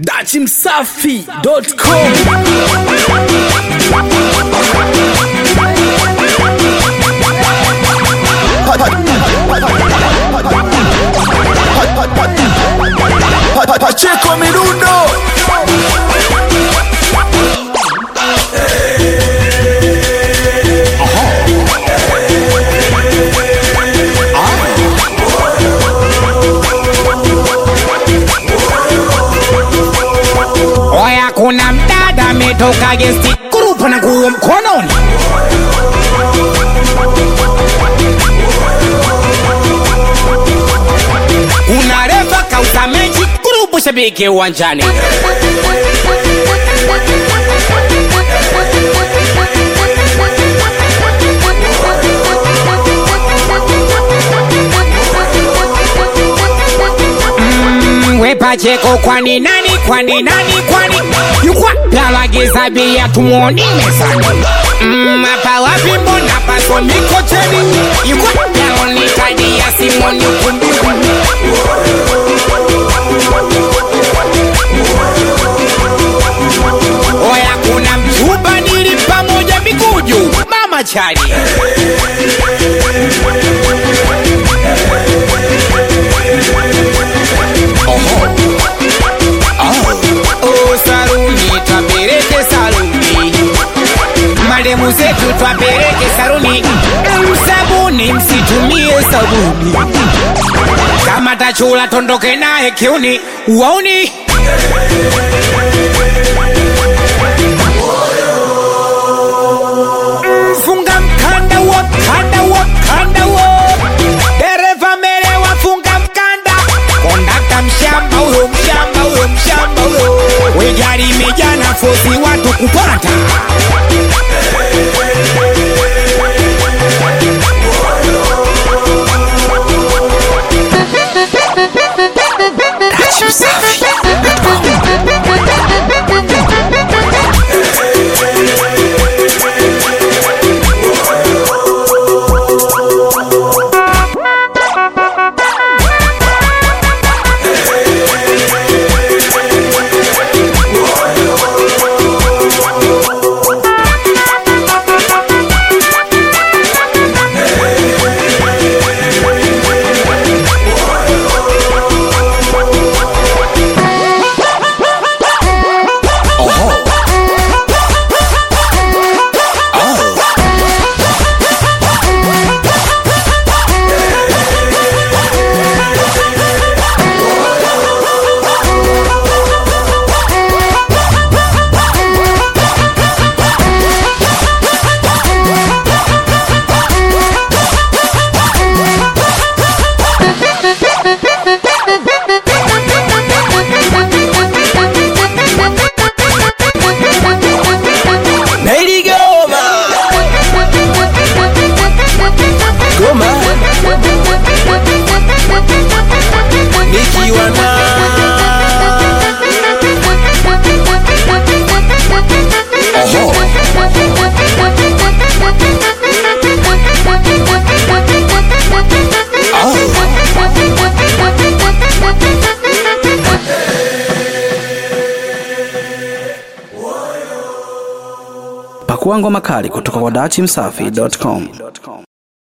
dachimsafi.com Pacheco Mirundo Oya, kuna mdada ametoka gesti grupu na nguo mkononi. Kuna refa kauza mechi grupu shabiki uwanjani. Mm, we Pacheko kwani nani kwani nani kwani yukwa palagiza bia tumuoni mezani Mm, hapa wapi mbona paso mikocheni yukwa yaoni kadi ya simoni ukumbi oya kuna mchuba nili pamoja mikuju mama chali Oh, saruni twapeleke saruni mademu zetu twapeleke saruni msabuni msitumie sabuni kama tachula tondoke naye kiuni wauni funga mkanda wa kanda wa kanda wa dereva mbele wafunga mkanda kondakta mshamba huyo mshamba huyo mshamba huyo wegari imejaa nafosi watu kupata Nailigoma Goma nikiwa na Pakua ngoma kali kutoka kwa dachimsafi.com.